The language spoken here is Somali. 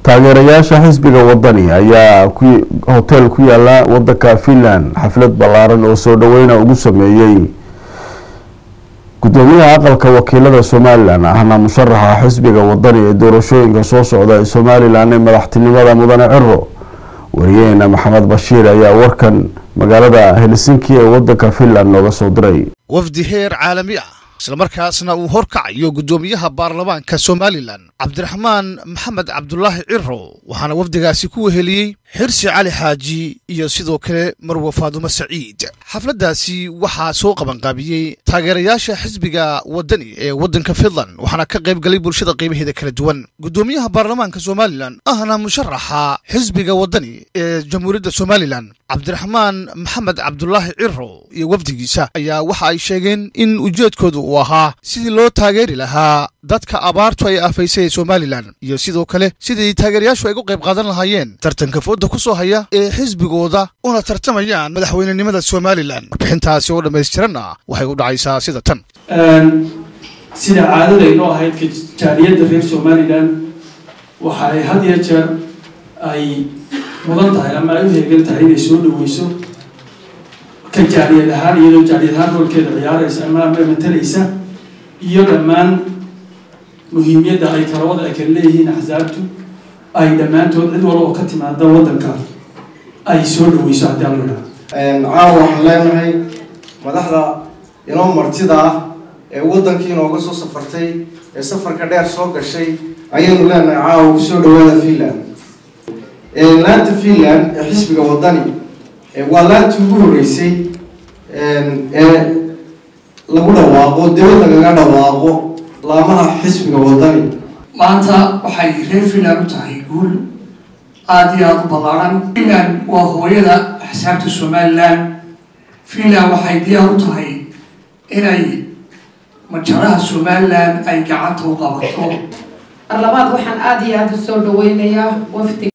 taageerayaasha xisbiga wadani ayaa hotel ku yaala wadanka finland xaflad ballaaran oo soo dhaweyna ugu sameeyey gudoomiyaha aqalka wakiilada somalilan ahna musharaxa xisbiga wadani ee doorashooyinka soo socda ee somalilan ee madaxtinimada mudane ciro wariyaheena maxamed bashiir ayaa warkan magaalada helsinki ee wadanka finland nooga soo diray wafdi heer caalami ah islamarkaasna uu horkacayo guddoomiyaha baarlamaanka somalilan cabdiraxmaan maxamed cabdulaahi ciro waxaana wafdigaasi ku weheliyey xirsi cali xaaji iyo sidoo kale marwe faadumo saciid xafladdaasi waxaa soo qabanqaabiyey taageerayaasha xisbiga wadani ee waddanka finland waxaana ka qayb galay bulshada qiimaheeda kala duwan guddoomiyaha baarlamaanka somalilan ahna musharaxa xisbiga wadani ee jamhuuriyadda somalilan cabdiraxmaan maxamed cabdulaahi ciro iyo wafdigiisa ayaa waxa ay sheegeen in ujeedkoodu uu ahaa sidii loo taageeri lahaa dadka abaartu ay afaysay ee somalilan iyo sidoo kale sidii taageerayaashu ay u qayb qaadan lahaayeen tartanka fooda ku soo haya ee xisbigooda una tartamayaan madaxweynenimada somalilan warbixintaasi oo dhammaystiranna waxay u dhacaysaa sida tan sida caadadaynoo ahayd jaaliyadda reer somalilan waxa ay had iyo jeer ay mudan tahay ama ay u heegan tahay inay soo dhaweyso ka jaaliyad ahaan iyadoo jaaliyad ahaan roolkeeda ciyaaraysa ama ama matalaysa iyo dhammaan muhiimiyadda ay talawada ay kala leeyihiin axsaabtu ay dhammaantood cid walba oo ka timaada waddanka ay soo dhaweyso haddii aan la idhaha caawa waxaan leenahay madaxda inoo martida ah ee waddankii inooga soo safartay ee safarka dheer soo gashay ayaynu leenahay caawa kusoo dhawaada finland laanta finland ee xisbiga waddani waa laantii ugu horreysay ee lagu dhawaaqo dawad lagaga dhawaaqo laamaha xisbiga waddani maanta waxay reer finland u tahay guul aada iyo aada u ballaaran finland waa hooyada axsaabta somalilan finland waxay diyaar u tahay inay majaraha somalilan ay gacanta u qabato mar labaad waxaan aada iyo aada u soo dhaweynayaa wafdi